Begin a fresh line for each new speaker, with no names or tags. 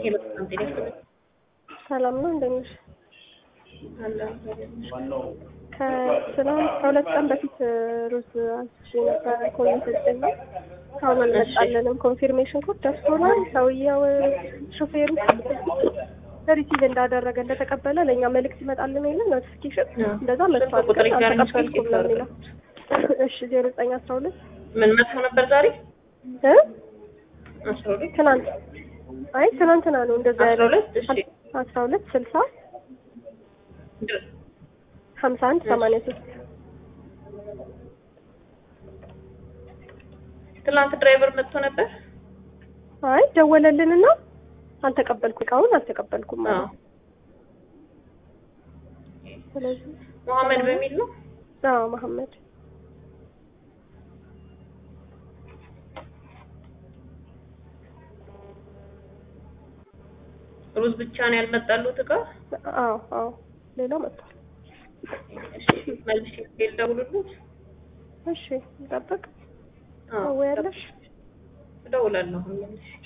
ሄሎ ሰላም ጤና ይስጥልኝ።
ሰላም ነው እንደት ነሽ?
አለሁ።
ከትናንት ከሁለት ቀን በፊት ሩዝ አንስቼ ነበረ ኮሚቴ ነው። አሁን አልመጣልንም። ኮንፊርሜሽን ኮድ ደርሶናል። ሰውየው ሾፌሩ ሪሲቭ እንዳደረገ እንደተቀበለ ለእኛ መልእክት ይመጣልን የለ ኖቲፊኬሽን እንደዛ መጥቷል።
ቁጥር
ግን
ይጋር
አልተቀበልኩም ነው የሚለው። እሺ ዜሮ ዘጠኝ አስራ ሁለት
ምን መጥቶ ነበር ዛሬ?
እ
አስራ ሁለት
ትናንት አይ ትናንትና ነው እንደዛ
አስራ
ያለው
ሁለት እሺ
አስራ ሁለት ስልሳ ሀምሳ አንድ ሰማንያ ሶስት
ትናንት ድራይቨር መጥቶ ነበር።
አይ ደወለልንና አልተቀበልኩም እቃውን አልተቀበልኩም
አዎ
ማለት ስለዚህ
መሐመድ በሚል ነው።
አዎ መሐመድ
ሩዝ ብቻ ነው ያልመጣሉት እቃ።
አዎ አዎ ሌላው መጥቷል
እሺ መልሼ ልደውልልዎት።
እሺ እንጠብቅ
አዎ
ወይ ያለሽ
እደውላለሁ አሁን መልሼ